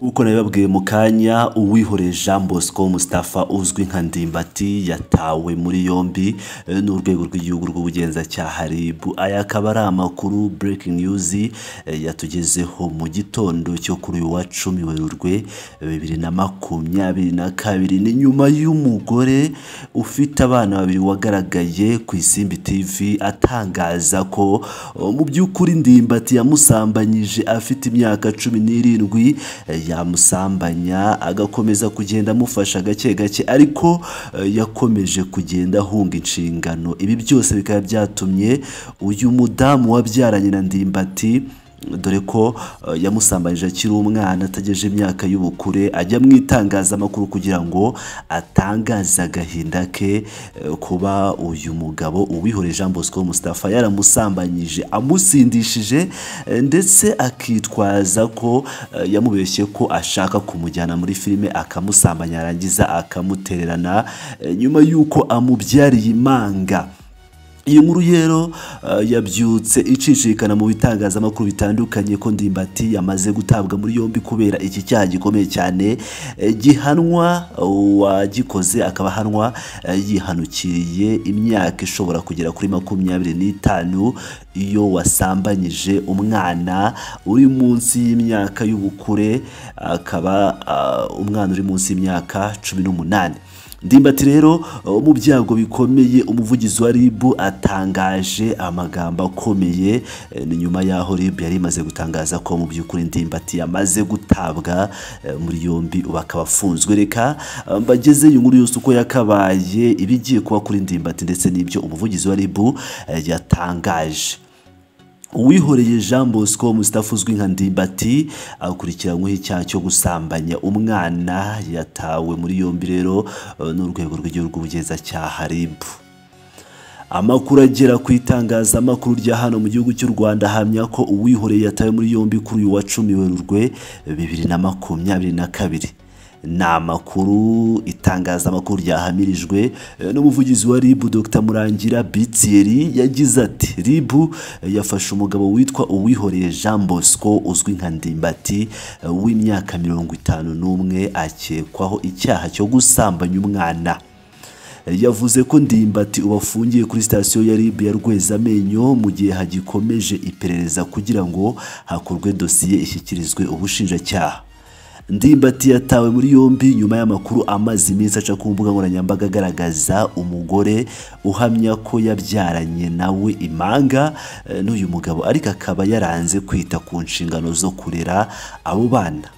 nk'uko nabibabwiye mu kanya uwihoreye jean bosco mustafa uzwi nka ndimbati yatawe muri yombi eh, n'urwego rw'igihugu rw'ubugenzacyaha rib aya akaba ari amakuru breaking news eh, yatugezeho mu gitondo cyo kuri uyu wa cumi werurwe bibiri na makumyabiri na kabiri ni nyuma y'umugore ufite abana babiri wagaragaye ku isimbi tv atangaza ko oh, mu by'ukuri ndimbati yamusambanyije afite imyaka cumi n'irindwi eh, yamusambanya agakomeza kugenda amufasha gake gake ariko eh, yakomeje kugenda ahunga inshingano ibi byose bikaba byatumye uyu mudamu wabyaranye na ndimbati dore ko eh, yamusambanyije akiri umwana atagejeje imyaka y'ubukure ajya mu itangazamakuru kugira ngo atangaze agahinda ke eh, kuba uyu mugabo uwihoreye jean bosco mustafa yaramusambanyije amusindishije eh, ndetse akitwaza ko eh, yamubeshye ko ashaka kumujyana muri filime akamusambanya yarangiza akamutererana eh, nyuma y'uko amubyariye imanga iyi nkuru rero eh, yabyutse icicikana mu bitangazamakuru bitandukanye ko ndimbati yamaze gutabwa muri yombi kubera iki cyaha gikomeye cyane eh, gihanwa uwagikoze akaba ahanwa eh, yihanukiriye imyaka ishobora kugera kuri makumyabiri n'itanu iyo wasambanyije umwana uri munsi y'imyaka y'ubukure akaba ah, umwana uri munsi y'imyaka cumi n'umunani ndimbati rero uh, mu byago bikomeye umuvugizi wa rib atangaje amagambo akomeye eh, ni nyuma y'aho rib yari imaze gutangaza ko mu by'ukuri ndimbati yamaze gutabwa eh, muri yombi ubu akaba afunzwe reka eh, mbageze iyi nkuru yose uko yakabaye ibigiye kuba kuri ndimbati ndetse n'ibyo umuvugizi wa rib yatangaje uwihoreye jean bosco mustafa uzwi nka ndimbati akurikiranyweho icyaha cyo gusambanya umwana yatawe muri yombi rero eh, n'urwego rw'igihugu ubugenzacyaha rib amakuru agera ku itangazamakuru rya hano mu gihugu cy'u rwanda ahamya ko uwihoreye yatawe muri yombi kuri uyu wa cumi werurwe bibiri na makumyabiri na kabiri ni amakuru itangazamakuru ryahamirijwe eh, n'umuvugizi wa ribu dr murangira bitieri yagize ati ribu eh, yafashe umugabo witwa uwihoreye jean bosco uzwi nka ndimbati eh, w'imyaka mirongo itanu n'umwe akekwaho icyaha cyo gusambanya umwana yavuze ko ndimbati ubu afungiye kuri sitasiyo ya rib ya rwezamenyo mu gihe hagikomeje iperereza kugira ngo hakorwe dosiye ishyikirizwe ubushinjacyaha ndimbati yatawe muri yombi nyuma y'amakuru amaze iminsi aca ku mbuga nkoranyambaga agaragaza umugore uhamya ko yabyaranye nawe imanga eh, n'uyu mugabo ariko akaba yaranze kwita ku nshingano zo kurera abo bana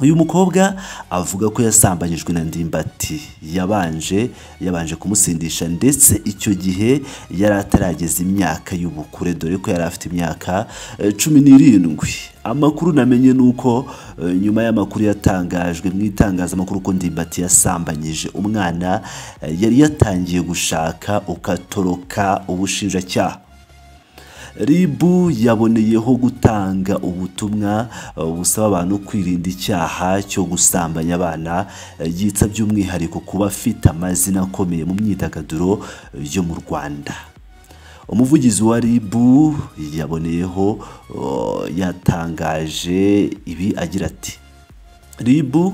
uyu mukobwa avuga ko yasambanyijwe na ndimbati yabanje yabanje kumusindisha ndetse icyo gihe yari atarageza imyaka y'ubukure dore ko yari afite imyaka eh, cumi n'irindwi amakuru namenye ni uko eh, nyuma y'amakuru yatangajwe mu itangazamakuru ko ndimbati yasambanyije umwana eh, yari yatangiye gushaka ukatoroka ubushinjacyaha ribu yaboneyeho gutanga ubutumwa uh, busaba abantu kwirinda icyaha cyo gusambanya abana uh, yitsa by'umwihariko kuba afite amazina akomeye mu myidagaduro uh, yo mu rwanda umuvugizi wa ribu yaboneyeho yatangaje ibi agira ati ribu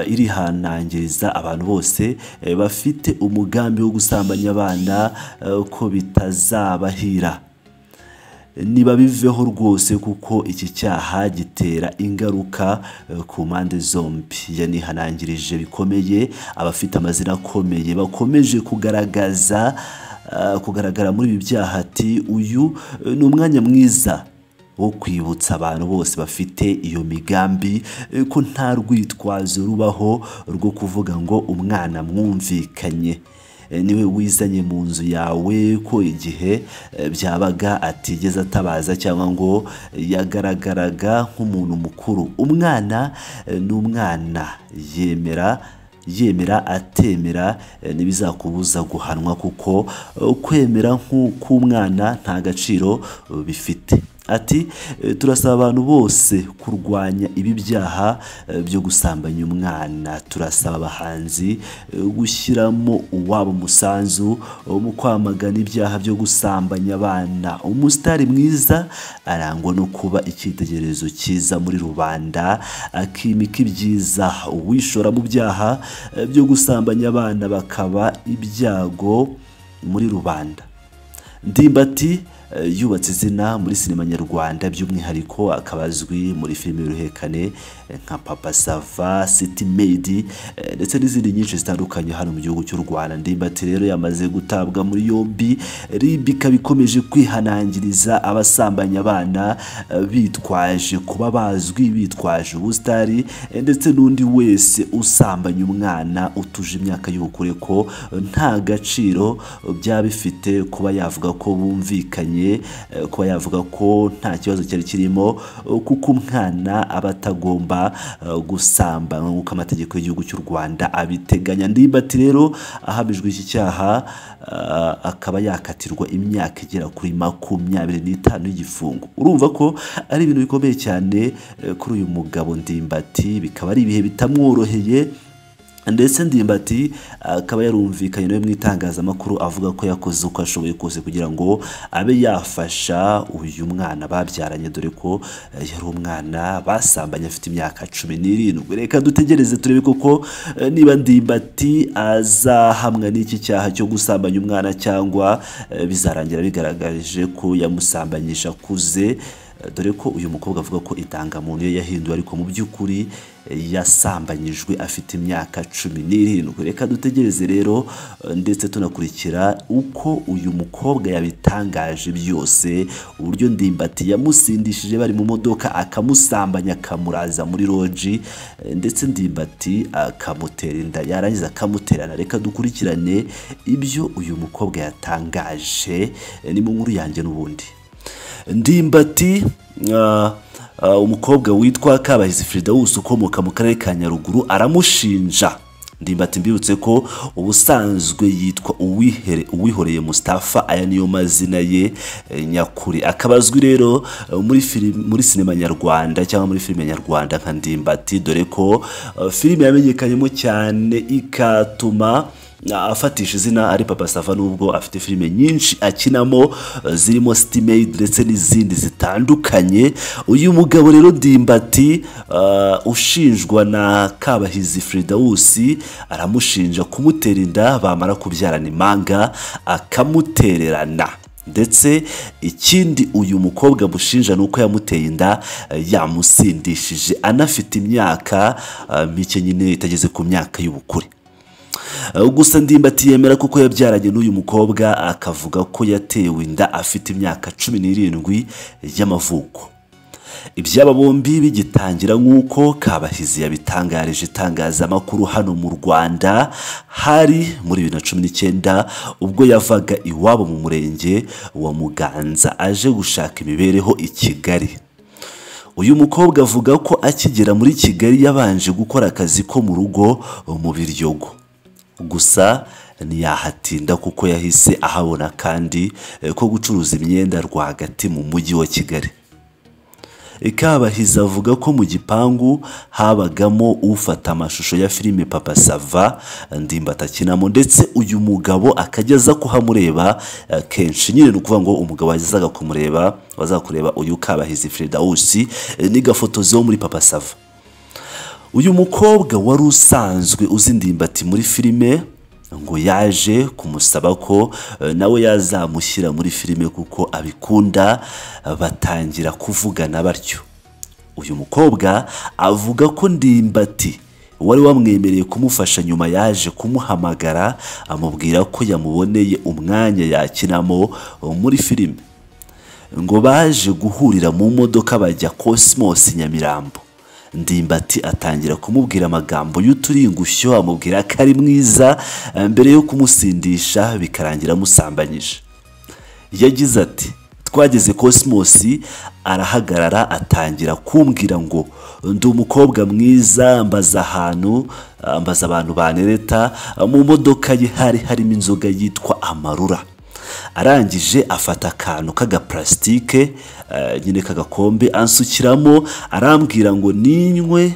irihanangiriza abantu bose bafite umugambi wo gusambanya abana ko bitazabahira ntibabiveho rwose kuko iki cyaha gitera ingaruka ku mpande zombi yanihanangirije bikomeye abafite amazina akomeye bakomeje kugaragaza kugaragara muri ibi byaha ati uyu ni umwanya mwiza wo kwibutsa abantu bose bafite iyo migambi eh, ko nta rwitwazo rubaho rwo kuvuga ngo umwana mwumvikanye Eh, niwe wizanye mu nzu yawe ko igihe eh, byabaga atigeze atabaza cyangwa ngo yagaragaraga nk'umuntu mukuru umwana eh, ni umwana yemera yemera atemera eh, ntibizakubuza guhanwa kuko eh, kwemera nk'uk'umwana nta gaciro eh, bifite ati "Eh, turasaba abantu bose kurwanya ibi byaha eh, byo gusambanya umwana turasaba abahanzi eh, gushyiramo uwabo umusanzu eh, mu kwamagana ibyaha byo gusambanya abana umusitari mwiza arangwa no kuba icyitegererezo cyiza muri rubanda akimika ibyiza uwishora mu byaha eh, byo gusambanya abana bakaba ibyago muri rubanda ndimbati eh, yubatse izina muri sinema nyarwanda by'umwihariko akaba azwi muri filime y'uruhekane eh, nka papa sava city made eh, ndetse n'izindi nyinshi zitandukanye hano mu gihugu cy'u rwanda ndimbati rero yamaze gutabwa muri yombi rib ikaba ikomeje kwihanangiriza abasambanya abana eh, bitwaje kuba bazwi bitwaje ubusitari eh, ndetse n'undi wese usambanya umwana utuje imyaka y'ubukure ko eh, nta gaciro eh, byaba bifite kuba yavuga ko bumvikanye eh, kuba yavuga ko nta kibazo cyari kirimo eh, kuko umwana aba atagomba eh, gusambanywa nk'uko amategeko y'igihugu cy'u rwanda abiteganya ndimbati rero ahamijwe iki cyaha ah, akaba yakatirwa imyaka igera kuri makumyabiri n'itanu y'igifungo urumva ko ari ibintu bikomeye cyane eh, kuri uyu mugabo ndimbati bikaba ari ibihe bitamworoheye ndetse ndimbati akaba yarumvikanye nawe mu itangazamakuru avuga ko yakoze uko ashoboye kose kugira ngo abe yafasha uyu mwana babyaranye dore ko eh, yari umwana basambanye afite imyaka cumi n'irindwi reka dutegereze turebe koko eh, niba ndimbati azahamwa n'iki cyaha cyo gusambanya umwana cyangwa eh, bizarangira bigaragarije ko yamusambanyisha akuze Eh, dore ko uyu mukobwa avuga ko indangamuntu ye yahinduwe ariko mu by'ukuri eh, yasambanyijwe afite imyaka cumi n'irindwi reka dutegereze rero eh, ndetse tunakurikira uko uyu mukobwa yabitangaje byose uburyo ndimbati yamusindishije bari mu modoka akamusambanya akamuraza muri roji eh, ndetse ndimbati akamutera inda yarangiza akamuterana reka dukurikirane ibyo uyu mukobwa yatangaje eh, ni mu nkuru yanjye n'ubundi ndimbati ah, ah, umukobwa witwa kabahizi fridawusi ukomoka mu karere ka nyaruguru aramushinja ndimbati mbibutse ko ubusanzwe yitwa uwihere uwihoreye mustafa aya niyo mazina ye eh, nyakuri akaba azwi rero eh, muri film, muri sinema nyarwanda cyangwa muri filime nyarwanda nka ndimbati dore ko eh, filime yamenyekanyemo cyane ikatuma afatisha izina ari papa sava nubwo afite filime nyinshi akinamo eh, zirimo sitimade ndetse n'izindi zitandukanye uyu mugabo rero ndimbati eh, ushinjwa na kabahizi fridawusi aramushinja kumutera inda bamara kubyarana imanga akamutererana ndetse ikindi uyu mukobwa amushinja ni uko yamuteye inda eh, yamusindishije anafite imyaka eh, mike nyine itageze ku myaka y'ubukure Uh, gusa ndimbati yemera kuko yabyaranye n'uyu mukobwa akavuga ko yatewe inda afite imyaka cumi n'irindwi y'amavuko iby'aba bombi bigitangira nk'uko kabahizi yabitangarije itangazamakuru hano mu rwanda hari muri bibiri na cumi n'icyenda ubwo yavaga iwabo mu murenge wa muganza aje gushaka imibereho i kigali uyu mukobwa avuga ko akigera muri kigali yabanje gukora akazi ko mu rugo mu biryogo gusa ntiyahatinda kuko yahise ahabona kandi eh, ko gucuruza imyenda rwagati mu mujyi wa kigali kabahizi avuga ko mu gipangu habagamo ufata amashusho ya filime papa sava ndimbati akinamo ndetse uyu mugabo akajya aza kuhamureba eh, kenshi nyine ni ukuvuga ngo umugabo wazaga kumureba wazaga kureba uyu kabahizi fredawusi n'igafotozeho muri papa sava uyu mukobwa wari usanzwe uzi ndimbati muri filime ngo yaje kumusaba ko eh, nawe yazamushyira muri filime kuko abikunda eh, batangira kuvugana batyo uyu mukobwa avuga ko ndimbati wari wamwemereye kumufasha nyuma yaje kumuhamagara amubwira ko yamuboneye umwanya yakinamo eh, muri filime ngo baje guhurira mu modoka bajya Cosmos Nyamirambo ndimbati atangira kumubwira amagambo y'uturingushyo amubwira ko ari mwiza eh, mbere yo kumusindisha bikarangira amusambanyije yagize ati twageze kosimosi arahagarara atangira kumbwira ngo ndi umukobwa mwiza mbaza ahantu eh, mbaza abantu banereta mu modoka ye hari harimo inzoga yitwa amarura arangije afata akantu k'agaparasitike eh, nyine k'agakombe ansukiramo arambwira ngo ninywe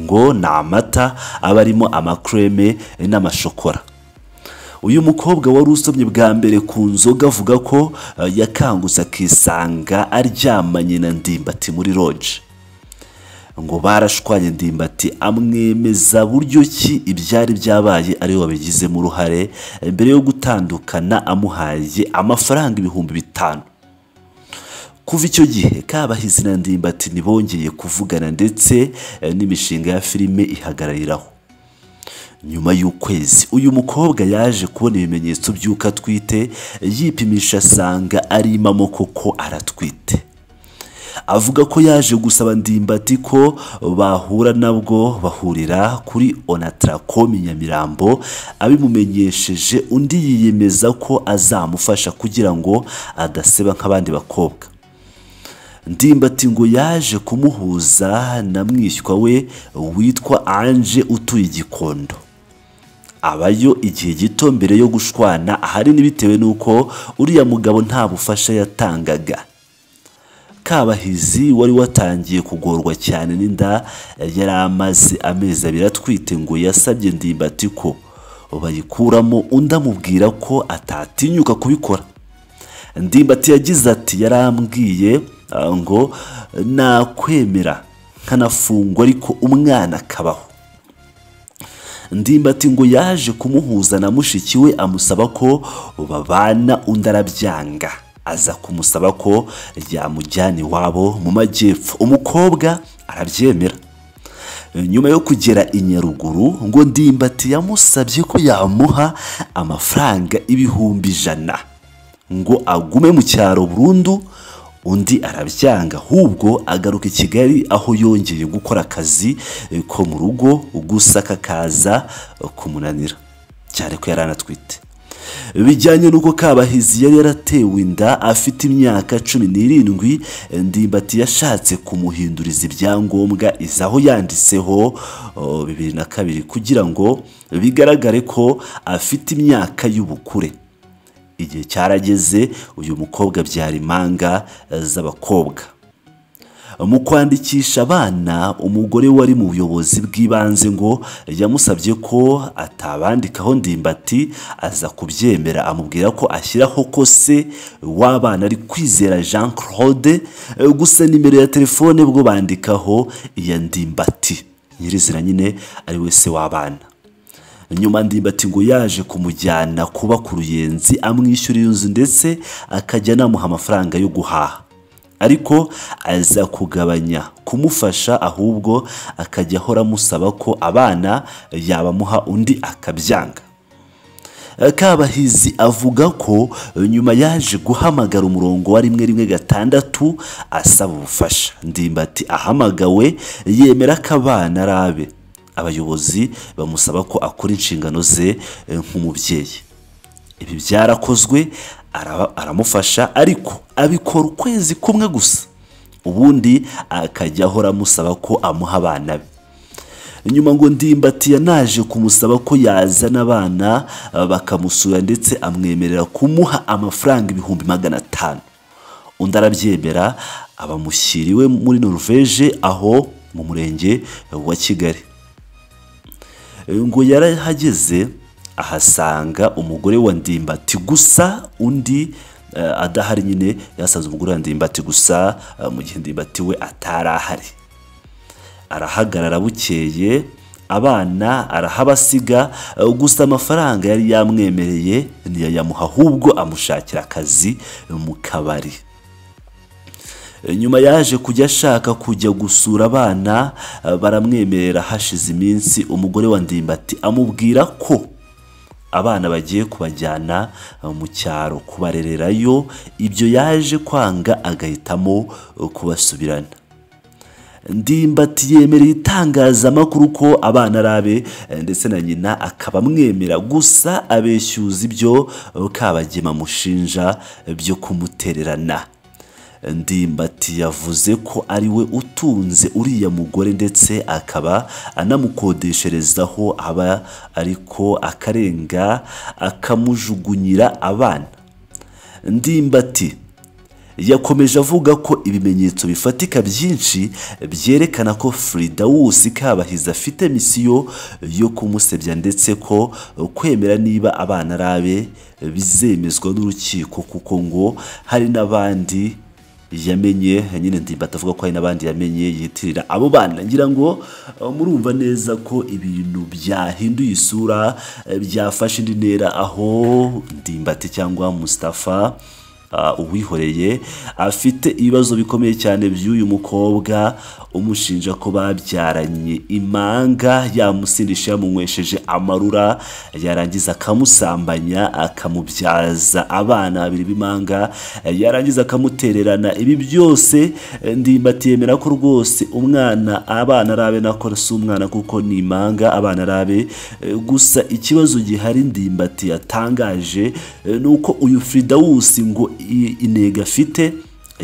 ngo ni amata aba arimo amakureme n'amashokora uyu mukobwa wari usomye bwa mbere ku nzoga avuga ko eh, yakangutse akisanga aryamanye na ndimbati muri roje ngo barashwanye ndimbati amwemeza buryo ki ibyari byabaye ariyo wabigizemo uruhare eh, mbere yo gutandukana amuhaye amafaranga ibihumbi bitanu kuva icyo gihe kabahizi na ndimbati ntibongeye kuvugana ndetse eh, n'imishinga ya filime ihagarariraho nyuma y'ukwezi uyu mukobwa yaje kubona ibimenyetso by'uko atwite yipimisha asanga ari imamo koko aratwite avuga ko yaje gusaba ndimbati ko bahura nabwo bahurira kuri onatarakomi nyamirambo abimumenyesheje undi yiyemeza ko azamufasha kugira ngo adaseba nk'abandi bakobwa ndimbati ngo yaje kumuhuza na mwishywa we witwa anje utuye igikondo abayo igihe gito mbere yo gushwana ahanini bitewe n'uko uriya mugabo nta bufasha yatangaga kabahizi wari watangiye kugorwa cyane n'inda yari amaze amezi abiri atwite ngo yasabye ndimbati ko bayikuramo undi amubwira ko atatinyuka kubikora ndimbati yagize ati yarambwiye ah, ngo nakwemera nkanafungwa ariko umwana akabaho ndimbati ngo yaje kumuhuza na mushiki we amusaba ko babana undi arabyanga aza kumusaba ko yamujyana iwabo mu majyepfo umukobwa arabyemera nyuma yo kugera i nyaruguru ngo ndimbati yamusabye ko yamuha amafaranga ibihumbi ijana ngo agume mu cyaro burundu undi arabyanga ahubwo agaruka i kigali aho yongeye gukora akazi eh, ko mu rugo gusa kakaza eh, kumunanira cyane ko yari anatwite bijyanye n'uko kabahizi yari yaratewe inda afite imyaka cumi n'irindwi ndimbati yashatse kumuhinduriza ibyangombwa izaho yanditseho oh, bibiri na kabiri kugira ngo bigaragare ko afite imyaka y'ubukure igihe cyarageze uyu mukobwa byara impanga eh, z'abakobwa mu kwandikisha abana umugore wari mu buyobozi bw'ibanze ngo yamusabye ko atabandikaho ndimbati aza kubyemera amubwira ko ashyiraho ko se w'abana ari kwizera jean claude eh, gusa nimero ya telefone bwo bandikaho iya ndimbati nyirizina nyine ari we se w'abana nyuma ndimbati ngo yaje kumujyana kuba ku ruyenzi amwishyurira inzu ndetse akajya anamuha amafaranga yo guhaha ariko aza kugabanya kumufasha ahubwo akajya ahora amusaba ko abana yabamuha undi akabyanga kabahizi avuga ko nyuma yaje guhamagara umurongo wa rimwe rimwe gatandatu asaba ubufasha ndimbati ahamagawe yemera ko abana ari abe abayobozi bamusaba ko akora inshingano ze eh, nk'umubyeyi ibi byarakozwe araba- aramufasha ariko abikora ukwezi kumwe gusa ubundi akajya ahora amusaba ko amuha abana be nyuma ngo ndimbati yanaje kumusaba ko yazana abana eh, bakamusura ndetse amwemerera kumuha amafaranga ibihumbi magana atanu undi arabyemera abamushyiriwe muri noruveje aho mu murenge wa kigali ngo yarahageze ahasanga umugore wa ndimbati gusa undi eh, adahari nyine yasanze umugore wa ndimbati gusa eh, mu gihe ndimbati we atari ahari arahagarara bukeye abana arahabasiga eh, gusa amafaranga yari yamwemereye ntiyayamuha ahubwo amushakira akazi mu kabari nyuma yaje kujya ashaka kujya gusura abana eh, baramwemerera hashize iminsi umugore wa ndimbati amubwira ko abana bagiye kubajyana eh, mu cyaro kubarererayo ibyo yaje kwanga agahitamo eh, kubasubirana ndimbati yemereye itangazamakuru ko abana ari abe eh, ndetse na nyina akaba amwemera gusa abeshyuza ibyo eh, kabagema amushinja eh, byo kumutererana ndimbati yavuze ko ari we utunze uriya mugore ndetse akaba anamukodesherezaho aba ariko akarenga akamujugunyira abana ndimbati yakomeje avuga ko ibimenyetso bifatika byinshi byerekana ko Fridawusi Kabahizi afite misiyo yo kumusebya ndetse ko kwemera niba abana ari abe bizemezwa n'urukiko kuko ngo hari n'abandi yamenye nyine ndimbati avuga ko hari n'abandi yamenye yitirira abo bana ngira ngo eh, murumva neza ko ibintu byahinduye isura eh, byafashe indi ntera aho ndimbati cyangwa Mustafa ah, uwihoreye afite ibibazo bikomeye cyane by'uyu mukobwa umushinja ko babyaranye imanga yamusindisha yamunywesheje amarura yarangiza akamusambanya akamubyaza abana babiri b'imanga yarangiza akamutererana ibi byose eh, ndimbati yemera ko rwose umwana abana arabe nako si umwana kuko ni imanga abana arabe eh, gusa ikibazo gihari ndimbati yatangaje eh, ni uko uyu Fridawusi ngo i- intego afite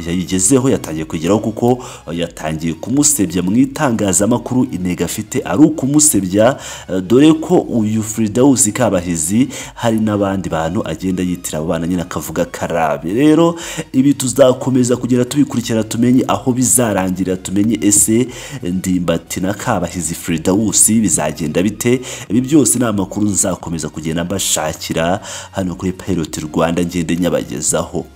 yayigezeho yatangiye kwigiraho kuko yatangiye kumusebya mu itangazamakuru intego afite ari ukumusebya eh, dore ko uyu Fridawusi Kabahizi hari n'abandi bantu agenda yitira abo bana nyine akavuga karabe rero ibi tuzakomeza kugenda tubikurikirana tumenye aho bizarangirira tumenye ese ndimbati na Kabahizi Fridawusi bizagenda bite ibi byose ni amakuru nzakomeza kugenda mbashakira hano kuri Pilot Rwanda ngende nyabagezaho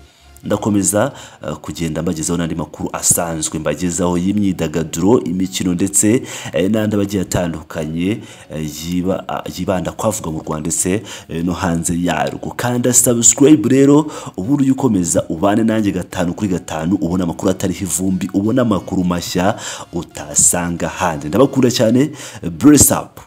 ndakomeza eh, kugenda mbagezaho n'andi makuru asanzwe mbagezaho y'imyidagaduro imikino ndetse eh, n'andi abagiye atandukanye eh, yiba- ah, yibanda kwavuga mu rwanda ndetse eh, no hanze yarwo kanda subscribe rero ubundi ujye ukomeza ubane nanjye gatanu kuri gatanu ubona amakuru atariho ivumbi ubona amakuru mashya utasanga handi ndabakunda cyane bless up